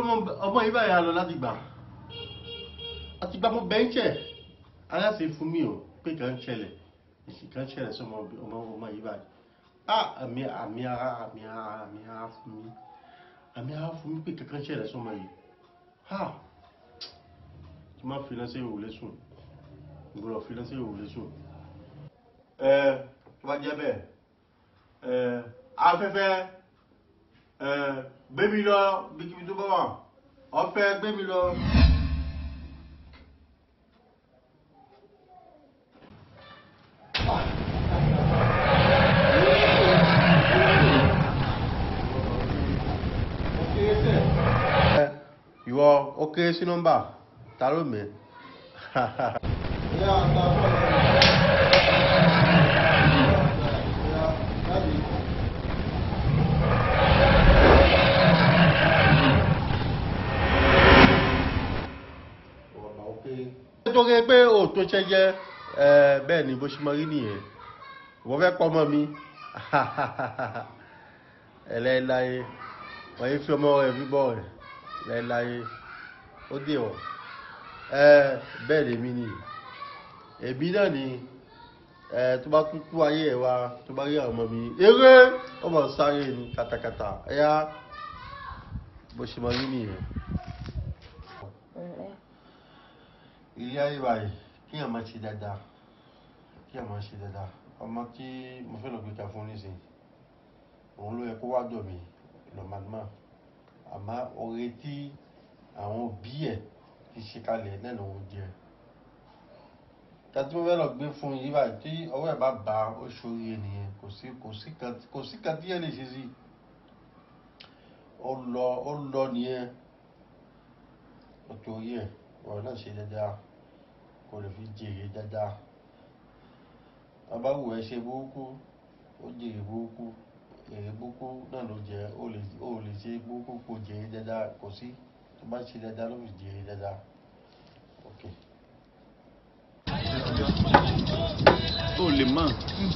ọmọ yìí báyìí á lọ láti gbà àti gbà mo bẹ́ńkẹ̀ aláṣẹ fún mi o pé kàn ń ṣẹlẹ̀ èsì kan ṣẹlẹ̀ sọmọ ọmọ ọmọ yìí báyìí ah àmì àmì ara àmì ara àmì ara fún mi àmì ara fún mi pé kankan ṣẹlẹ̀ sọmọ yìí ha tí máa fi lọ́sẹ̀ ìwòlé sùn ìgbọ́dọ̀ fi lọ́sẹ̀ ìwòlé sùn. ẹ tó bá jẹ́ bẹ́ẹ̀ ẹ afẹ́fẹ́ ẹ gbé mi lọ bíkíbi tó bá wà ọ̀fẹ́ gbé mi lọ. ìwọ ó kéré sí nọ́mbà ta ló mẹ́. nítorí pé o tó ṣe jẹ́ bẹ́ẹ̀ ni bó ṣe mọ rí nìyẹn ìwọ fẹ́ pọ́ mọ́ mi ẹlẹ́láyé wọ́n yí fi ọmọ rẹ̀ bíbọ̀ rẹ̀ láéláé ó dé wọ̀ ẹ bẹ́ẹ̀ lèmi ni èmi náà ni ẹ tó bá tún kú ayé ẹ wá tó bá rí àwọn ọmọ mi eré ọmọ sáré ni katakata ẹyá bó ṣe mọ rí nìyẹn. ilé ayé báyìí kíyàn máa ṣe dáadáa kíyàn máa ṣe dáadáa ọmọ tí mo fẹ́ lọ gbé ka fún nísìnyí òun ló yẹ kó wá dọ̀ mí lọ́mọdúnmá àmọ́ oore tí àwọn òbí ẹ̀ ti ṣe kalẹ̀ náà lòun jẹ tàbí mo fẹ́ lọ gbé fún yìí báyìí tí ọwọ́ ẹ̀ bá ba oṣù orí ènìyàn kò sí kò sí kan kò sí kan tí ẹ lè ṣe sí ó lọ ó lọ nìyẹn ó torí ẹ̀ ọ̀rọ̀ náà ṣe dáadáa kò lè fi jèrè dáadáa bàbá wù ẹ ṣe burúkú ó jèrè burúkú èrè burúkú náà ló jẹ ó lè ó lè ṣe burúkú kò jèrè dáadáa kò sí tó bá ṣe dáadáa ló fi jèrè dáadáa ok. o lè mọ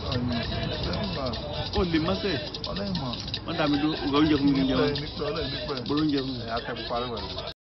o lè mọ sẹ wọn dà mí ló oúnjẹ fún mi kí n jẹun nípẹ́ ọlẹ́yìn nípẹ́ gbọ́dọ̀ oúnjẹ fún mi. ẹ̀ akẹ́kọ̀ọ́ parí wẹ̀.